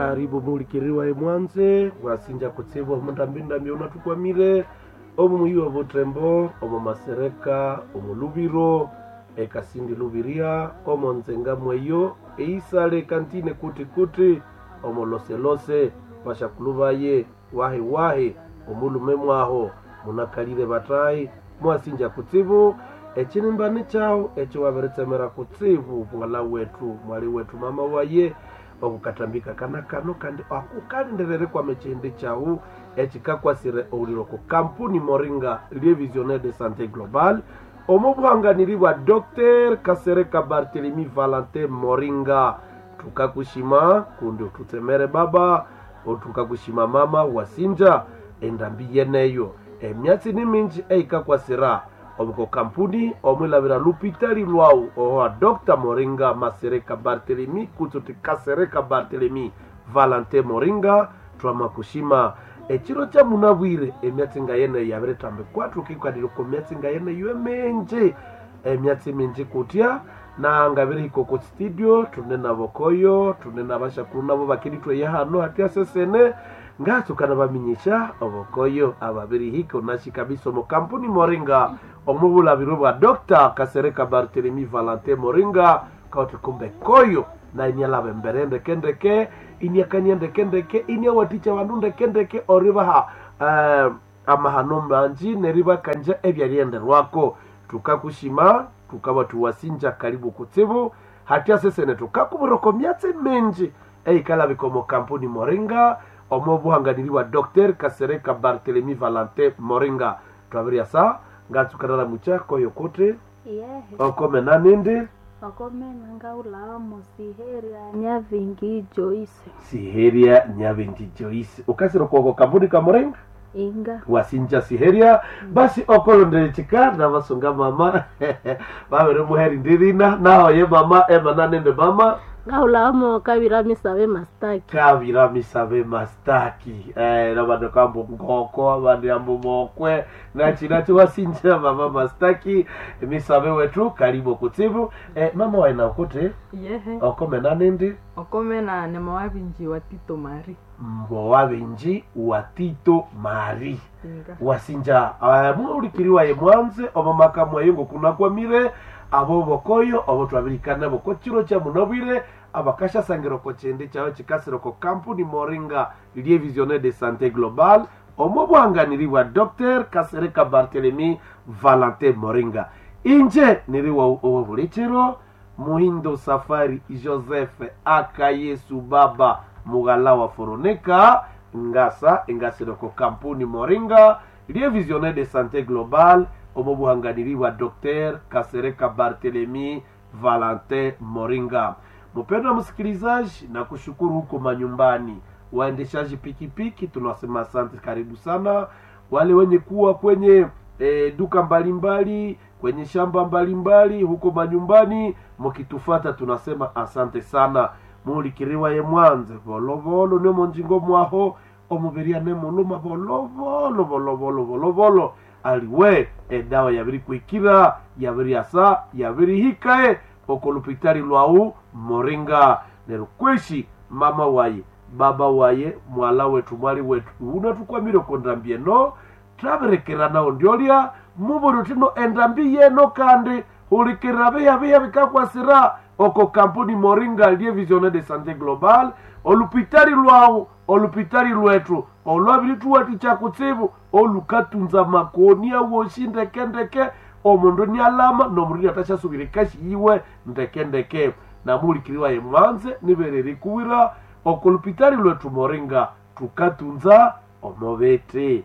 karibu mulikiriwa emwanze wasinja kutsibwa mundambindambi unatukwamire omu muyiwa vutrembo omu masereka omu luviro ekasindi luviria omo nzenga mweyo eisale kantine kuti kuti omu loselose vashakulu vaye wahi wahi omulume mwaho munakalire vatayi mwasinja kutsivu ecinimbani chawo eci waveretsemera kutsivu mwala wetu mwali wetu mama waye okukatambika kana kano kandi akukalinderere kwame chihindi chawu ecikakwasire ouliro ku kampuni moringa lievisionnaire de santé globale omo buhanganiri bwa dr kasereka bartelemi valentin moringa tukakushima kundi ututsemere baba otukakushima mama wasinja endambi yeneyo emyatsi ni minji eikakwasira omuko kampuni omwilavira lupitali lwawu owa dr moringa masereka bartelemi kutsuti kasereka bartelemi valentin moringa twamakushima eciro ca munavwire emyatsi nga yeneyo yaviretambe kwathu kikwadile ku myatsi nga yeneyo emenji emyatsi minji kutya na ngaviri iko ku studio tune navo koyo tune na vaxakulu navo vakilitweye hano hatya sesene ngatsukana vaminyisha ovokoyo avaviri hiko naxi kabisa omo kampuni moringa omo vulaviro bwa dr kasereka bartelemi valentin moringa kauti kumbe koyo na inyalave mbere ndekendeke iniakania ndekendeke iniawaticha vandu ndekendeke orivaha uh, amahano manji nerivakanja evyalienderwako tukakushima tukava tuwasinja karibu kutsivu hatya sesene tukakuvuroko myatsi minji eikalavika omo kampuni moringa omo vuhanganiriwa dr kasereka bartelemi valentin moringa twavirya sa ngatsukanala mucha koyo kuti yehe okomena nindi wakomena ngaulawa musiheria nyavingi joyce siheria nyavinji joyce ukasira kwoko kampuni ka moringa inga wasinja siheria basi okolondelecika na vasunga mama vavere muheri ndirina nahoye mama emana nende mama ngaulawa mokavira misave mastaki kavira misave mastaki eh, na vanhu kambo ngoko vanhu yambo mokwe nachina chiwasinja mama mastaki misave wetu karibu kutsivu eh, mama waina kuti yehe okomena nindi okomena ne mawavinji wa tito mari mbo wavinji wa tito mari inga wasinja uh, muulikiriwa ye mwanze omo makamu ayongo kunakwamire abo bokoyo obo twabirikana boko chiro cha munobwire abakashasangiro ko chende chawe chikasiro ko kampuni moringa lie visionnaire de santé globale omo bwanganiri bwa dr kasereka bartelemi valentin moringa inje niriwa owo buli chiro muhindo safari joseph aka yesu baba mughala wa foroneka ngasa engasiro ko kampuni moringa lie visionnaire de santé globale omo buhanganiri wa dr kasereka bartelemi valentin moringa mpendwa msikilizaji na kushukuru huko manyumbani waendeshaji pikipiki tunasema asante karibu sana wale wenye kuwa kwenye e, duka mbalimbali kwenye shamba mbalimbali huko manyumbani mukitufata tunasema asante sana mulikiriwa ye mwanze volovolo nemo njingo mwaho omuberia nemuluma volovolo volovolo volovolo aliwe edawa yabiri kwikira yabiri asa yabiri hikae okolupitali lwau moringa nerukweshi mama waye baba waye mwala wetu mwali wetu unatukwamire kondambie no traverekera nao ndiolya muvuri tino endambi yeno kandi hulikirira viya viya vikakwasira oko kampuni moringa lie visionnaire de santé globale olupitali lwawu olupitali lwetu olwavili chakutsivu olukatunza makoni awoshi ndekendeke omundu ni alama nomundu atachasuvile kashi yiwe ndekendeke namulikiriwa ye mwanze nivereri kuwira okolupitali lwetu moringa tukatunza omovete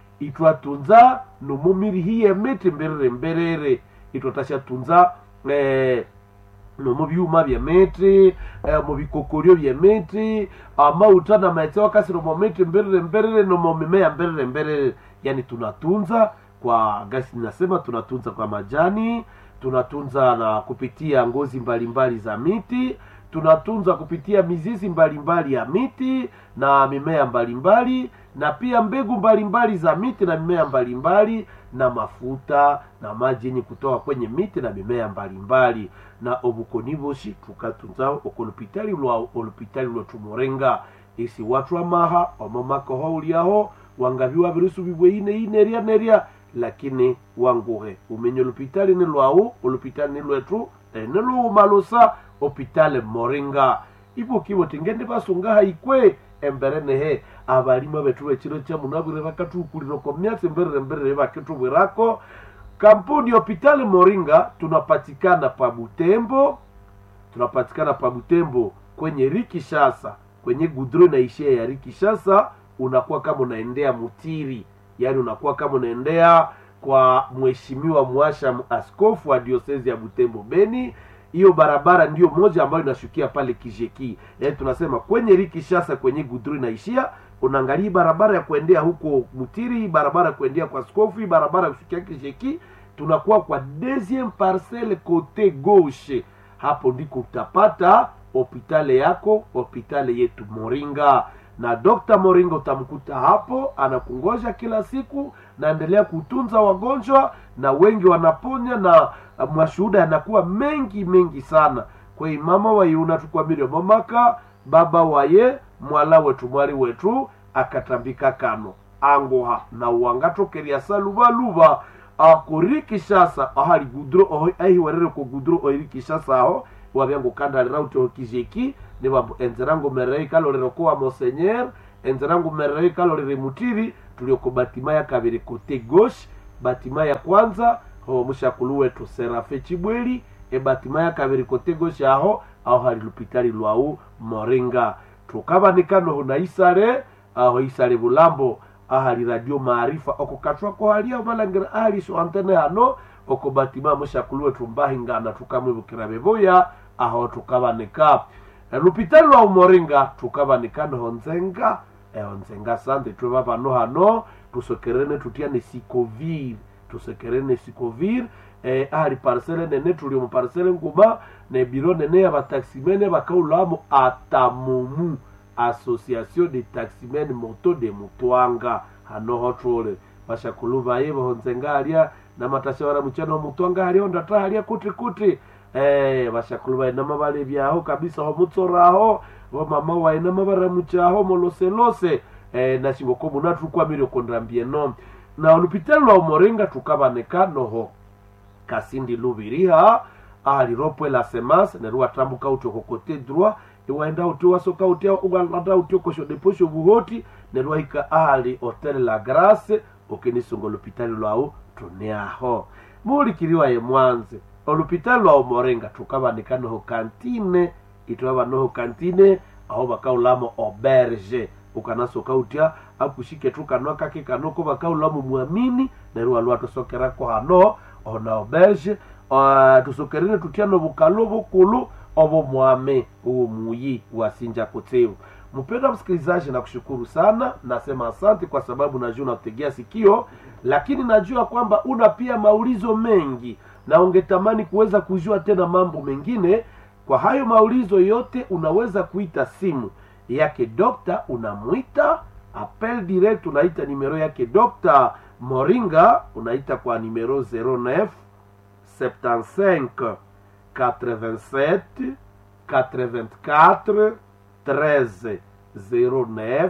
itwatunza nomumirihiye miti mberere mberere itwatashatunza eh, nomu byuma byemiti eh, mu bikokoryo byemiti amauta na maetse wakasiro mu miti mberere mberere nomu mimea mberere mberere yani tunatunza kwa gasi nasema tunatunza kwa majani tunatunza na kupitia ngozi mbalimbali za miti tunatunza kupitia mizizi mbalimbali ya miti na mimea mbalimbali na pia mbegu mbalimbali za miti na mimea mbalimbali na mafuta na maji yenye kutoka kwenye miti na mimea mbalimbali na obukoni boshi tukatunza okolupitali lwa olupitali lwetu morenga isi watu amaha omomakoho uliaho wangavi wavirisubibwe ine inerya nerya lakini wanguhe umenye olupitali ni lwau olupitali ni lwetu ene luumalusa opitale moringa ibukibo tingende basungaha ikwe embere nehe abalima betu bekiro kya munabwire bakatukulira ko myatsi mberere mberere bakitubwirako kampuni hopitali moringa tunapatikana pa butembo tunapatikana pa butembo kwenye rikishasa kwenye gudro naishia ya rikishasa unakuwa kama unaendea mutiri yaani unakuwa kama unaendea kwa mheshimiwa mwasha askofu wa diosezi ya butembo beni hiyo barabara ndiyo moja ambayo inashukia pale kijeki yaani tunasema kwenye rikishasa kwenye gudro inaishia unaangalia barabara ya kuendea huko mutiri barabara ya kuendea kwa askofu hii barabara ya kushukia kijeki tunakuwa kwa deuxième parcelle kote gauche hapo ndiko utapata hopitale yako hopitale yetu moringa na dokta moringa utamkuta hapo anakungoja kila siku naendelea kutunza wagonjwa na wengi wanaponya na uh, mashuhuda yanakuwa mengi mengi sana kwei mama waiuna tukwamirio momaka baba waye mwala wetu mwali wetu akatambika kano angoha na uwangatokeria saluvaluva akurikishasa ahali gudro oho ahiwerere ko gudro oirikishasa aho wabyango kandalira uti okizeki nibambu enzerango merei kalorero kowa monsenyer enzerango merei kalorere mutiri tulioko batima ya kabiri kote gauche batima ya kwanza ho mushakulu wetu serafe chibweli ebatima ya kabiri kote gauche aho aho hali lupitali lwau moringa tukabanikano huna isale aho isale bulambo ahali radio maarifa okukatwako halia omalangira ahali so antene hano oko batima mushakulu wetu mbahingana tukamwibukira bevoya aho tukabanika lupitali lwa umoringa tukabanikano honzenga ehonzenga sante tweba bano hano tusokerene tutyane sikovir tusokerene sikovir eh, ahali parcele nene tuli mu parcele nguma ne biro nene ya bataximene bakaulamo atamumu association de taximen moto de mutwanga hano hotole bashakulu baye bahonzenga alia na matashawara muchano mutwanga alia ondata alia kuti kuti eh bashakulu baye nama bale byaho kabisa ho mutsoraho bo mama waye nama baramuchaho moloselose eh nashingo ko munatu kwamire kondambie no na olupitalo lwa umoringa tukabaneka noho kasindi lubiriha aliropwe la semas neruwa tambuka uti okokote droit iwaenda uti wasoka uti ugalata uti okosho deposho buhoti neruwa hika ali hotel la grace okenisunga olupitali lwau tuneaho mulikiriwa ye mwanze olupitali lwa umorenga tukabanika noho kantine itwaba noho kantine aho bakaulamo auberge ukanasoka utya akushike tu kanwa kake kanoko bakaulamo mwamini neruwa lwa tusokerako hano ona auberge uh, tusokerere tutyano bukalo bukulu obo mwame uwo muyi wasinja kutevu mpenda msikilizaji na kushukuru sana nasema asante kwa sababu najua unakutegea sikio lakini najua kwamba una pia maulizo mengi na ungetamani kuweza kujua tena mambo mengine kwa hayo maulizo yote unaweza kuita simu yake dokta unamwita appel direct unaita nimero yake dokta moringa unaita kwa nimero 09 75 87 84 13 09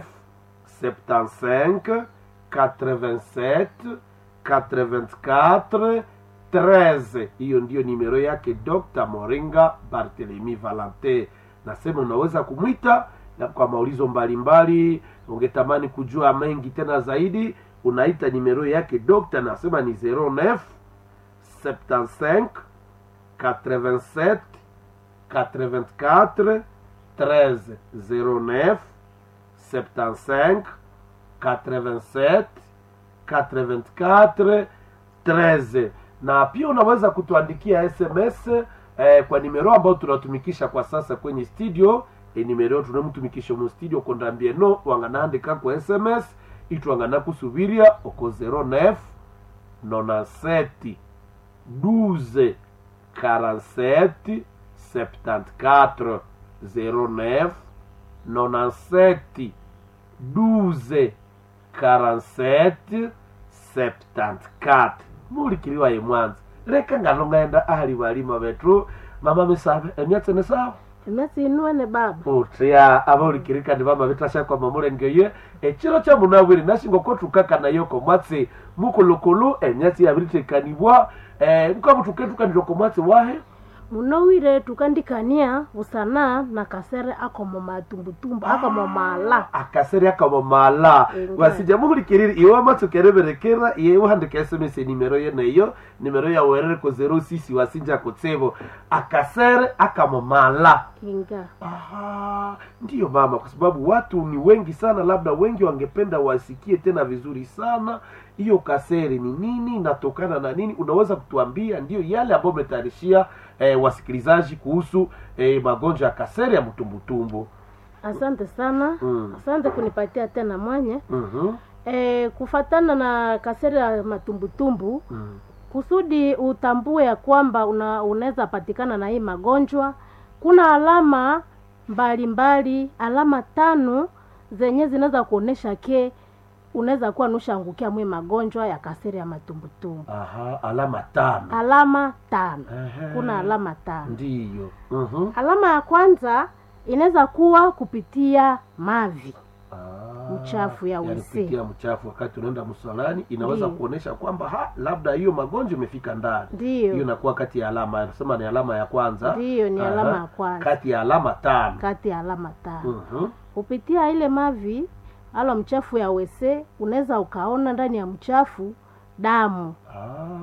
75 87 84 13 hiyo ndiyo nimero yake dr moringa barthelemy valente nasema unaweza kumwita na kwa maulizo mbalimbali ungetamani kujua mengi tena zaidi unaita nimero yake dokta nasema ni 09 75 87 84 13 09 75 87 84 13 na pia unaweza kutuandikia sms eh, kwa nimero ambayo tunatumikisha kwa sasa kwenye studio e nimero tunamtumikisha mu studio kondambie no wanganaandika kwa sms itwangana kusubiria oko 09 97 12 47 74 09 97 12 47 74 mulikiliwa ye mwanza leka ngano ngenda ahali balima betu mama misabe emyatse ne sawa emyatsi inuene baba utya abaulikirikani bama bitashakwa mamulengeye ekiro kya munabwire nashinga kotukakanayo komwatsi mukulukulu emyatsi yabiritekanibwa eh, mukamutuketukanirwa komwatsi wahe munowire tukandikania busana na kasere akomo matumbutumbu akomo mala akaseri akamamala Inga. wasija muhulikirire iwe amatsi kereberekera iye uhandika sms nimero ye neyo nimero ya werere ko 06 wasinja kutsebo akasere akamamala inga Aha, ndiyo mama, kwa sababu watu ni wengi sana, labda wengi wangependa wasikie tena vizuri sana hiyo kaseri ni nini, inatokana na nini. Unaweza kutuambia ndiyo yale ambayo umetayarishia eh, wasikilizaji kuhusu eh, magonjwa ya kaseri ya mtumbutumbu. asante sana Mm. asante kunipatia tena mwanye Mhm, e, kufatana na kasere ya matumbutumbu mm. kusudi utambue ya kwamba una, unaweza patikana na hii magonjwa kuna alama mbalimbali mbali, alama tano zenye zinaweza kuonesha ke unaweza kuwa nushangukia mwe magonjwa ya kaseri ya matumbutumbu Aha, alama tano. alama tano Ehe. kuna alama tano Ndiyo. Mhm. alama ya kwanza inaweza kuwa kupitia mavi Ah, Mchafu ya yani wese. kupitia mchafu wakati unaenda msalani inaweza Ndiyo. kuonesha kwamba ha labda hiyo magonjwa imefika ndani hiyo ndiyo inakuwa kati ya alama anasema ni alama ya kwanza ndiyo ni Aha. alama ya kwanza kati ya alama tano kati ya alama tano Mhm. kupitia ile mavi alo mchafu ya wese unaweza ukaona ndani ya mchafu damu Ah.